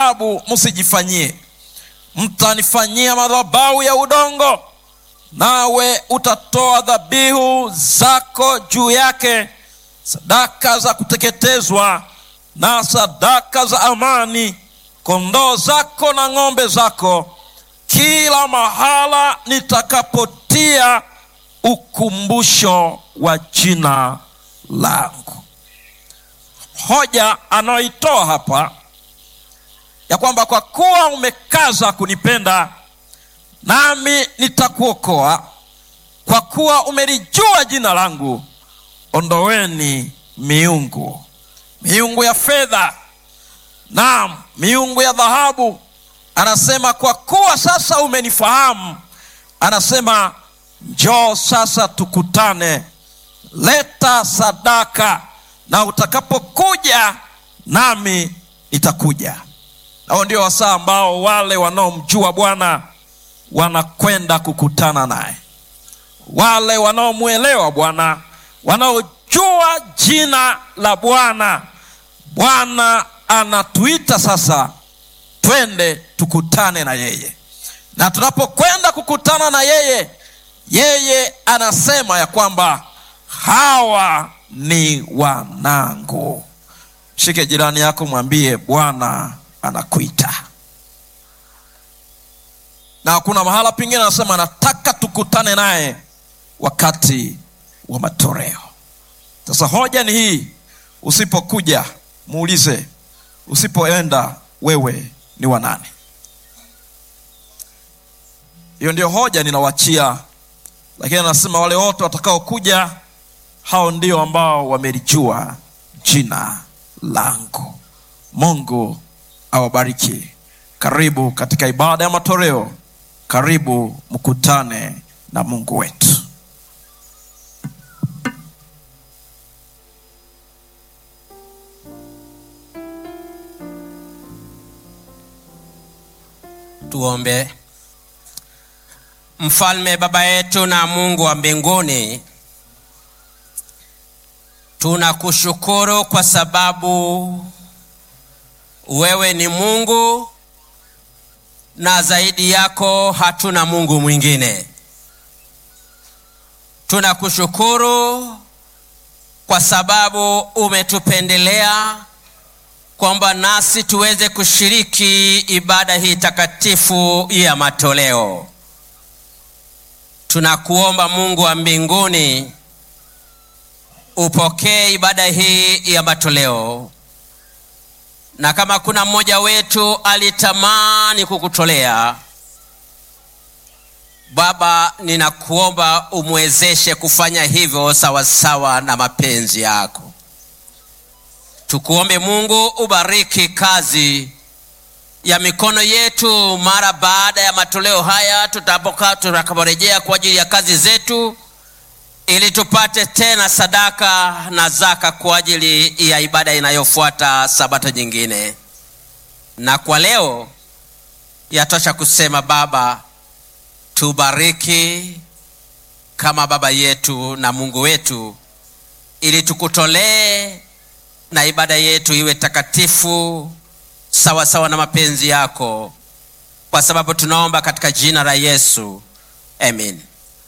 dhahabu msijifanyie, mtanifanyia madhabahu ya udongo, nawe utatoa dhabihu zako juu yake, sadaka za kuteketezwa na sadaka za amani, kondoo zako na ng'ombe zako, kila mahala nitakapotia ukumbusho wa jina langu. Hoja anayoitoa hapa ya kwamba kwa kuwa umekaza kunipenda, nami nitakuokoa, kwa kuwa umelijua jina langu, ondoweni miungu, miungu ya fedha, naam, miungu ya dhahabu. Anasema kwa kuwa sasa umenifahamu, anasema njoo sasa tukutane, leta sadaka, na utakapokuja nami nitakuja. Hao ndio wasaa ambao wale wanaomjua Bwana wanakwenda kukutana naye, wale wanaomwelewa Bwana, wanaojua jina la Bwana. Bwana anatuita sasa, twende tukutane na yeye, na tunapokwenda kukutana na yeye, yeye anasema ya kwamba hawa ni wanangu. Shike jirani yako, mwambie Bwana anakuita. Na kuna mahala pengine anasema nataka tukutane naye wakati wa matoleo. Sasa hoja ni hii, usipokuja muulize, usipoenda wewe ni wa nani? Hiyo ndio hoja ninawachia, lakini anasema wale wote watakaokuja, hao ndio ambao wamelijua jina langu. Mungu awabariki. Karibu katika ibada ya matoleo, karibu mkutane na Mungu wetu. Tuombe. Mfalme, Baba yetu na Mungu wa mbinguni, tunakushukuru kwa sababu wewe ni Mungu na zaidi yako hatuna Mungu mwingine. Tunakushukuru kwa sababu umetupendelea kwamba nasi tuweze kushiriki ibada hii takatifu ya matoleo. Tunakuomba Mungu wa mbinguni, upokee ibada hii ya matoleo, na kama kuna mmoja wetu alitamani kukutolea Baba, ninakuomba umwezeshe kufanya hivyo sawasawa na mapenzi yako. Tukuombe Mungu ubariki kazi ya mikono yetu mara baada ya matoleo haya, tutapokaa tutakaporejea kwa ajili ya kazi zetu, ili tupate tena sadaka na zaka kwa ajili ya ibada inayofuata sabato nyingine. Na kwa leo yatosha kusema Baba, tubariki kama baba yetu na Mungu wetu, ili tukutolee na ibada yetu iwe takatifu sawa sawa na mapenzi yako, kwa sababu tunaomba katika jina la Yesu, amen.